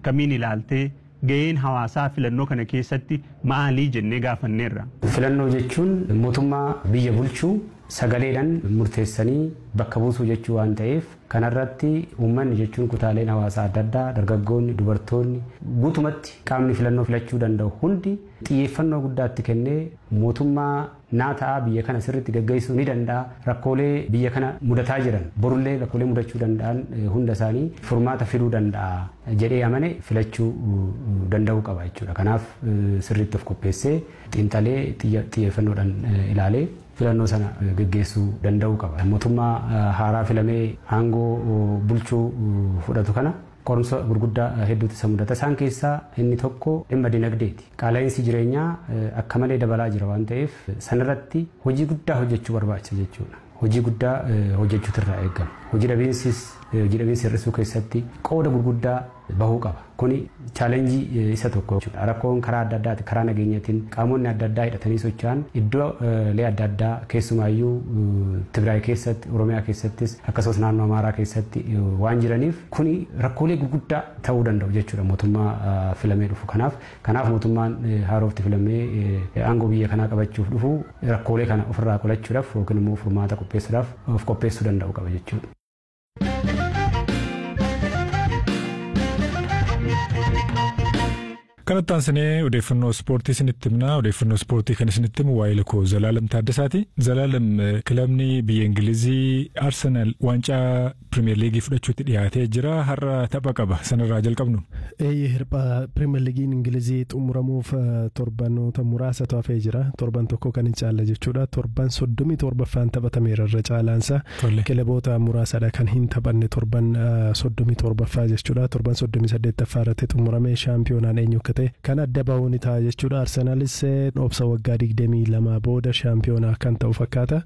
akkamiin ilaaltee ga'een hawaasaa filannoo kana keessatti maalii jennee gaafanneerra. Filannoo jechuun mootummaa biyya bulchuu sagaleedhaan murteessanii bakka buusuu jechuu waan ta'eef kanarratti uummanni jechuun kutaaleen hawaasaa adda addaa dargaggoonni dubartoonni guutumatti qaamni filannoo filachuu danda'u hundi xiyyeeffannoo guddaatti kennee mootummaa naa ta'a biyya kana sirriitti gaggeessuu ni danda'a rakkoolee biyya kana mudataa jiran borullee rakkoolee mudachuu danda'an hunda isaanii furmaata fiduu danda'a jedhee amane filachuu danda'uu qaba jechuudha kanaaf sirriitti of qopheessee xiinxalee xiyyeeffannoodhaan ilaalee filannoo sana gaggeessuu danda'uu qaba. Mootummaa haaraa filamee aangoo bulchuu fudhatu kana qorumsa gurguddaa hedduutu isa mudata. Isaan keessaa inni tokko dhimma dinagdeeti. Qaala'insi jireenyaa akka malee dabalaa jira waan ta'eef sanarratti hojii guddaa hojjechuu barbaachisa jechuudha. Hojii guddaa hojjechuutu irraa eegama. Hojii dhabiinsis hojii dhabiinsa hir'isuu keessatti qooda gurguddaa bahuu qaba. Kuni chaalenjii isa tokko jechuudha. Rakkoon karaa adda addaati karaa nageenyatiin qaamonni adda addaa hidhatanii socho'an iddoolee adda addaa keessumaayyuu Tigraay keessatti Oromiyaa keessattis akkasumas naannoo Amaaraa keessatti waan jiraniif kuni rakkoolee gurguddaa ta'uu danda'u jechuudha mootummaa filamee dhufu. Kanaaf kanaaf mootummaan haarofti filamee aangoo biyya kanaa qabachuuf dhufu rakkoolee kana ofirraa qolachuudhaaf yookiin immoo furmaata qopheessuudhaaf of qopheessuu danda'u qaba jechuudha. Kanatti aansinee odeeffannoo ispoortii isinitti himna. Odeeffannoo ispoortii kan isinitti himu waa'ee lakoo Zalaalam Taaddasaati. Zalaalam kilabni biyya Ingilizii Arsenaal waancaa Pirimeer Liigii fudhachuutti dhiyaatee jira. Har'a tapha qaba. Sanarraa jalqabnu. Eeyyee hirphaa Pirimeer Liigiin Ingilizii xumuramuuf torbanoota muraasatu hafee jira. Torban tokko kan hin caalle jechuudha. Torban soddomii torbaffaan taphatameera irra caalaansa. Kilaboota muraasadha kan hin taphanne torban soddomii torbaffaa jechuudha. Torban soddomii saddeettaffaa irratti xumuramee shaampiyoonaan eenyu akka ta'e kan adda ba'uu ni ta'a jechuudha. Arsenaalis obsa waggaa digdamii lama booda shaampiyoonaa kan ta'u fakkaata.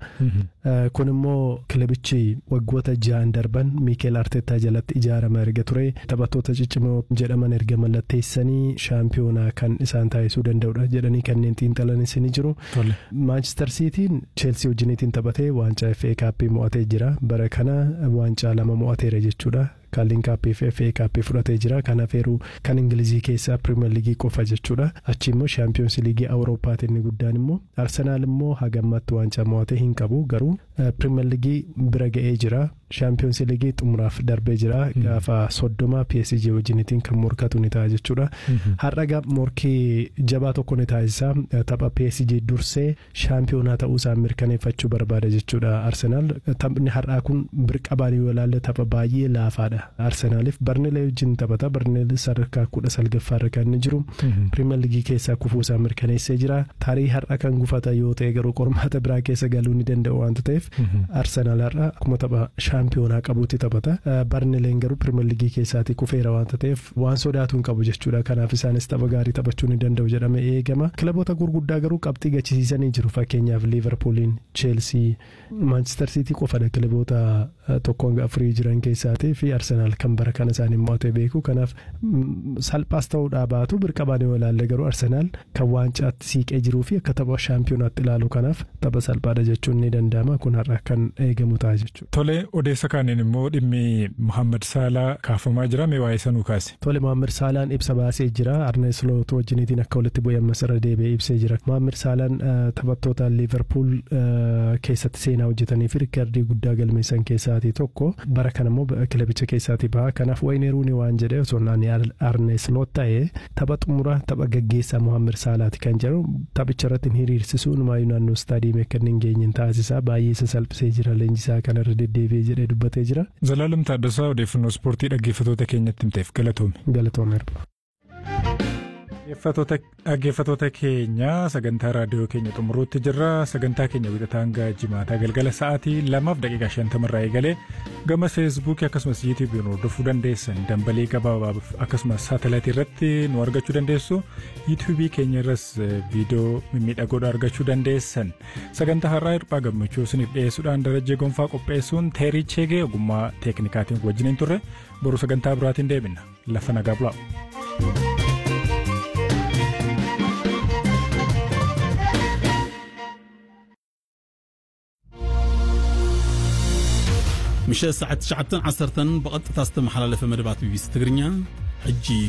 Kun immoo kilabichi waggoota ja'an darban Miikeel Arteetaa jalatti ijaarama erga ture. Taphattoota ciccimoo jedhaman erga mallatteessanii shaampiyoonaa kan isaan taasisuu danda'udha jedhanii kanneen xiinxalanis ni jiru. Maanchister Siitiin Cheelsii wajjiniitiin taphatee waancaa FA Kaappii mo'atee jira. Bara kana waancaa lama mo'ateera jechuudha. Kaaliin kaappii fi FA kaappii fudhatee jira. Kanaaf eeruu kan Ingilizii keessaa Pirimeer Liigii qofa jechuudha. Achi immoo Shaampiyoons Liigii Awuroopaati inni guddaan immoo Arsenaal immoo hagammatti waancaa mo'atee hin qabu garuu Pirimeer Liigii bira ga'ee jira. Shaampiyoons Liigii xumuraaf darbee jira. Gaafa soddoma PSG wajjiniitiin kan morkatu ni ta'a jechuudha. Har'a morkii jabaa tokko ni taasisa. Tapha PSG dursee shaampiyoonaa ta'uu isaa mirkaneeffachuu barbaada jechuudha Arsenaal. Taphni har'aa kun birqabaan yoo ilaalle tapha baay'ee laafaadha. Arsenaaliif Barneelee wajjin taphata. Barneelee sadarkaa kudha salgaffaarra kan inni jiru. Pirimeer Liigii keessaa kufuu isaa mirkaneessee jira. Tarii har'a kan gufata yoo ta'e garuu qormaata biraa keessa galuu ni danda'u waanta ta'eef Arsenaal har'a akkuma tapha shaampiyoonaa qabuutti taphata. Barneeleen garuu Pirimeer Liigii keessaati kufeera waanta ta'eef waan sodaatu hin qabu jechuudha. Kanaaf isaanis tapha gaarii taphachuu ni danda'u jedhamee eegama. Kilaboota gurguddaa garuu qabxii gachisiisanii jiru. Fakkeenyaaf Liiverpuuliin, Cheelsii, Maanchister Siitii qofadha kilaboota tokko hanga afurii jiran keessaatii fi Arsenaal kan bara kana isaanii mo'atee beeku. Kanaaf salphaas ta'uudhaa baatu birqabaan yoo ilaalle garuu Arsenaal kan waancaatti siiqee jiruu fi akka tapha shaampiyonaatti ilaalu kanaaf tapha salphaadha jechuun ni danda'ama. Kun har'a kan eegamu ta'a jechuudha. Tole odeessa kaaniin immoo dhimmi Muhammad Saalaa kaafamaa jira mee waa'ee sanuu kaase. Tole Muhammad Saalaan ibsa baasee jira. Arne Sloot wajjiniitiin akka walitti bu'ee ammas irra deebi'ee ibsee jira. Muhammad Saalaan taphattoota Liverpool keessatti seenaa hojjetanii fi riikardii guddaa galmeessan keessaatii tokko bara kana immoo kilabicha keessaatii baha. Kanaaf Wayne Rooney waan jedhee osoo naannoo Arne Sloot ta'ee tapha xumura tapha gaggeessaa Muhammad Saalaati kan jedhu taphicha irratti hiriirsisuu numaayyuu naannoo istaadiyeemii akka hin geenye taasisaa baay'ee isa salphisee jira leenjisaa kanarra deddeebi'ee jedhee dubbatee jira. Zalaalam Taaddasaa odeeffannoo ispoortii dhaggeeffatoota keenyatti himteef galatoome. Galatoome. Dhaggeeffatoota keenya sagantaa raadiyoo keenya xumuruutti jirra. Sagantaa keenya wixataa hanga jimaataa galgala sa'aatii lamaaf daqiiqaa shantamarraa eegalee gama feesbuukii akkasumas yuutuubiin hordofuu dandeessan dambalii gabaabaaf akkasumas saatalaayitii irratti nu argachuu dandeessu. yuutuubii keenya irras viidiyoo mimmiidhagoodha argachuu dandeessan. Sagantaa har'aa hirphaa gammachuu isiniif dhiyeessuudhaan darajee gonfaa qopheessuun teerii cheegee ogummaa teeknikaatiin wajjiniin turre boru sagantaa biraatiin deebina. Lafa nagaa bulaa. ምሸት ሰዓት 9 10 ብቐጥታ ዝተመሓላለፈ መደባት ቢቢሲ ትግርኛ ሕጂ